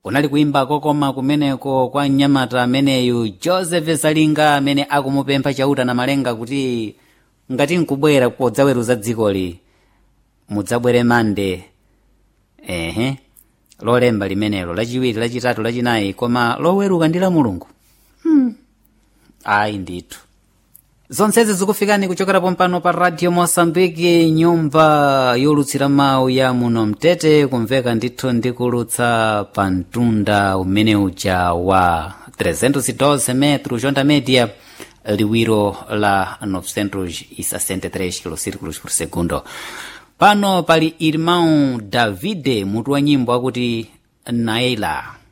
unali kuimba kokoma kumeneko kwa mnyamata ameneyu joseph salinga amene akumupempha chauta na malenga kuti ngati nkubwera podzaweruza dzikoli mudzabwere mande ehe lolemba limenelo lachiwiri lachitatu lachinayi koma loweruka ndi la mulungu hmm. ayi ndithu zonsezi zikufikani kuchokera pompano pa radio mosambiki nyumba yolutsira mawu ya muno mtete kumveka ndithu ndikulutsa pa mtunda umene uja wa 312 metro jonda media liwiro la 963 kilocirculos por segundo pano pali irmão davide mutu wa nyimbo akuti naila